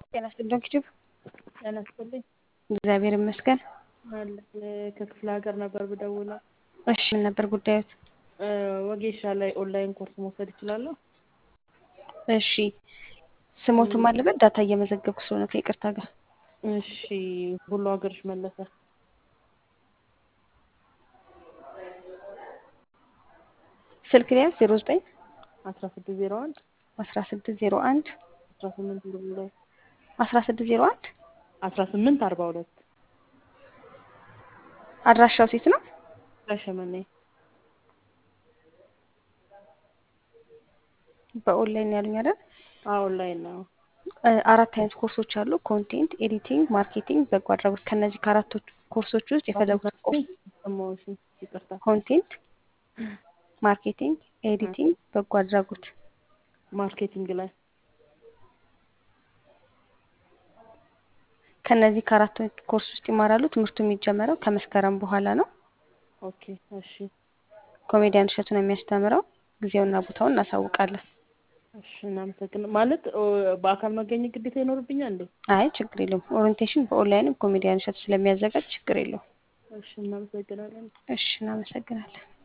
ጤና ይስጥልኝ ኪቲቭ ጤና ይስጥልኝ። እግዚአብሔር ይመስገን። አለ ከክፍለ ሀገር ነበር ብደውለው። እሺ ምን ነበር ጉዳዮት? ወጌሻ ላይ ኦንላይን ኮርስ መውሰድ እችላለሁ? እሺ ስሞትም አለበት ዳታ እየመዘገብኩ ስለሆነ ከይቅርታ ጋር እሺ ሁሉ ሀገርሽ መለሰ ስልክ ሊያዝ ዜሮ ዘጠኝ አስራ ስድስት ዜሮ አንድ አስራ ስድስት ዜሮ አንድ አስራ ስምንት ዜሮ ሁለት አስራ ስድስት ዜሮ አንድ አስራ ስምንት አርባ ሁለት አድራሻው ሴት ነው። ሻሸመኔ በኦንላይን ያሉኝ አይደል? ኦንላይን ነው። አራት አይነት ኮርሶች አሉ። ኮንቴንት፣ ኤዲቲንግ፣ ማርኬቲንግ፣ በጎ አድራጎት። ከነዚህ ከአራቱ ኮርሶች ውስጥ የፈለጉት ኮርስ ሰማሁሽ፣ ይቅርታ። ኮንቴንት፣ ማርኬቲንግ፣ ኤዲቲንግ፣ በጎ አድራጎት። ማርኬቲንግ ላይ ከነዚህ ከአራቱ ኮርስ ውስጥ ይማራሉ። ትምህርቱ የሚጀመረው ከመስከረም በኋላ ነው። ኦኬ፣ እሺ፣ ኮሜዲያን እሸቱ ነው የሚያስተምረው። ጊዜውና ቦታውን እናሳውቃለን። እሺ። እናመሰግናለን። ማለት በአካል መገኘት ግዴታ ይኖርብኛል እንዴ? አይ ችግር የለውም። ኦሪንቴሽን በኦንላይንም ኮሜዲያን እሸቱ ስለሚያዘጋጅ ችግር የለውም። እሺ፣ እናመሰግናለን። እሺ፣ እናመሰግናለን።